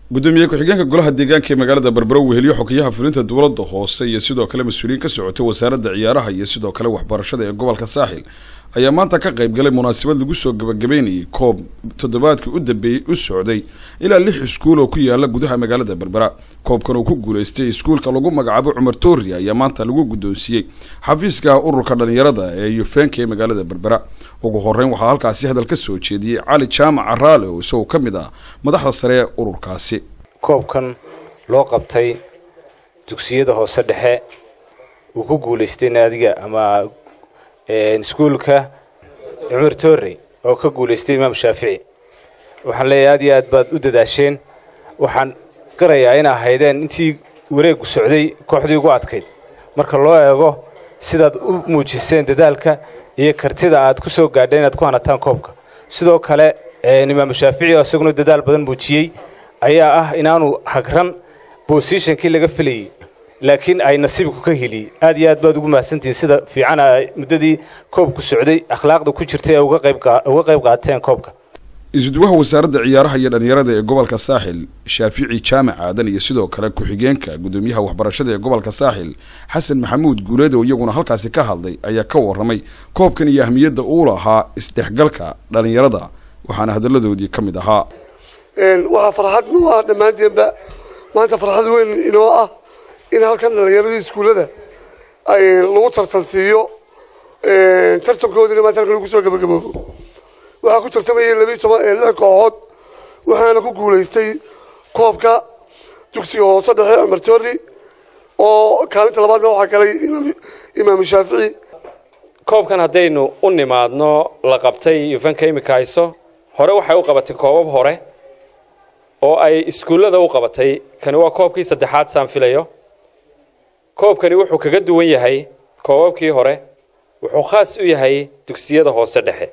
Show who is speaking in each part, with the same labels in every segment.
Speaker 1: gudoomiye ku-xigeenka golaha deegaanka ee magaalada berbero weheliyo xogeyaha fulinta dowladda hoose iyo sidoo kale mas-uuliyiin ka socotay wasaaradda ciyaaraha iyo sidoo kale waxbarashada ee gobolka saaxil ayaa maanta ka qayb galay munaasabad lagu soo gabagabeynayay koob toddobaadkii u dambeeyey u socday ilaa lix iskuul oo ku yaala gudaha magaalada berbera koobkan uu ku guulaystay iskuulka lagu magacaabo cumar toori ayaa maanta lagu guddoonsiiyey xafiiska ururka dhalinyarada ee yufeenka ee magaalada berbera ugu horeyn waxaa halkaasi hadal ka soo jeediyey cali jaamac caraale oo isagoo ka mid ah madaxda sare ee ururkaasi
Speaker 2: koobkan loo qabtay dugsiyada hoose dhexe uu ku guulaystay naadiga ama iskuulka cumar toore oo ka guulaystay imaam shaafici waxaan leeyahay aad iyo aad baad u dadaasheen waxaan qirayaa in ahaydeen intii wareegu socday kooxdii ugu adkayd marka loo eego sidaad u muujiseen dadaalka iyo kartida aad ku soo gaadheen inaad ku hanataan koobka sidoo kale imaam shaafici oo isaguna dadaal badan muujiyey ayaa ah inaanu hagran bosishonkii laga filayay laakiin ay nasiibku ka heliyey aad iyo aad baad ugu mahadsantihiin sida fiican muddadii koobku socday akhlaaqda ku jirtay ee uga qayb qaateen koobka
Speaker 1: isuduwaha wasaaradda ciyaaraha iyo dhalinyarada ee gobolka saaxil shaafici jaamac aadan iyo sidoo kale ku-xigeenka gudoomiyaha waxbarashada ee gobolka saaxil xasan maxamuud guuleed oo iyaguna halkaasi ka hadlay ayaa ka waramay koobkan iyo ahmiyadda uu lahaa isdhexgalka dhalinyarada waxaana hadalladoodii ka mid ahaa
Speaker 3: waxaa farxad noo ah dhammaanteenba maanta farxad weyn inoo ah in halkan dhalinyaradii iskuullada ay lagu tartansiiyo tartankoodina maanta halkan lagu soo gabagaboobo waxaa ku tartamayay labiiy toban lix kooxood waxaana ku guulaystay koobka dugsiga hoose dhexe cumar toori oo kaalinta labaadna waxaa galay imaam shaafici
Speaker 4: koobkan haddaynu u nimaadno la qabtay yufanka imika hayso hore waxay u qabatay koobab hore oo ay iskuullada u qabatay kani waa koobkii saddexaad saan filayo koobkani wuxuu kaga duwan yahay koobabkii hore wuxuu khaas u yahay dugsiyada hoose dhexe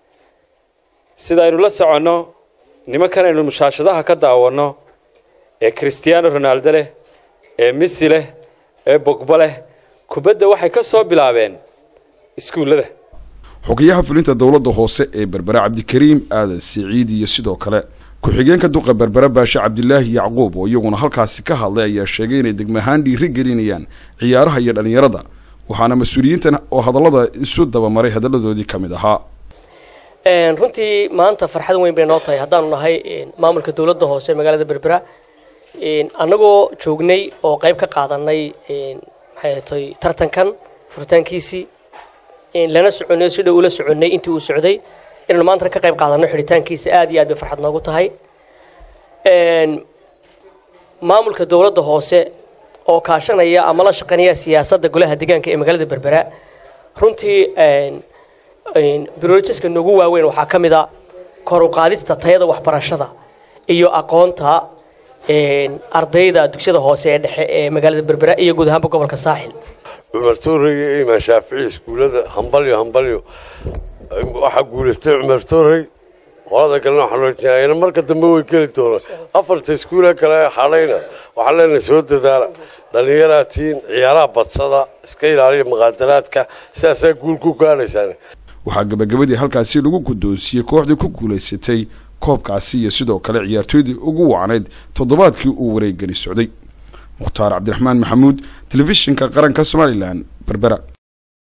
Speaker 4: sida aynu la soconno nimankan aynu mushaashadaha ka daawanno ee christiano ronaldo leh ee missy leh ee bogba leh kubadda waxay ka soo bilaabeen iskuullada
Speaker 1: xogeyaha fulinta dowladda hoose ee berbera cabdikariim aadan siciid iyo sidoo kale ku-xigeenka duqa berbera baashe cabdilaahi yacquub oo iyaguna halkaasi ka hadlay ayaa sheegay inay degmahaan dhiiri gelinayaan ciyaaraha iyo dhalinyarada waxaana mas-uuliyiintan oo hadallada isu dabamaray hadalladoodii ka mid ahaa
Speaker 5: runtii maanta farxad weyn bay noo tahay haddaanu nahay maamulka dowladda hoose magaalada berbera annagoo joognay oo qayb ka qaadanay maxay tay tartankan furitaankiisii lana soconay si dhow ula soconnay intii uu socday inaynu maantana ka qayb qaadanno xidhitaankiisa aad iyo aad bay farxad noogu tahay maamulka dowladda hoose oo kaashanaya ama la shaqaynaya siyaasadda golaha deegaanka ee magaalada berbera runtii broritiska noogu waaweyn waxaa ka mid a kor u qaadista tayada waxbarashada iyo aqoonta ardayda dugsiyada hoose ee dhexe ee magaalada berbera iyo guud ahaanba gobolka saaxil
Speaker 6: cumar toorey iyo imaan shaafici iskuullada hambalyo hambalyo waxaa guulaystay cumar toorey qolada kalena waxaanayna marka dambe way geli doonaan afarta iskuula kale xadhayna waxaan leenahay soo dadaala dhallinyaraa tiin ciyaaraha badsada iska ilaaliya muqaadaraadka sidaasaa guul ku gaadhaysaan
Speaker 1: waxaa gabagabadii halkaasi lagu guddoonsiiyey kooxdii ku guulaysatay koobkaasi iyo sidoo kale ciyaartooydii ugu wacnayd toddobaadkii uu wareegani socday mukhtaar cabdiraxmaan maxamuud telefishinka qaranka somalilan berbera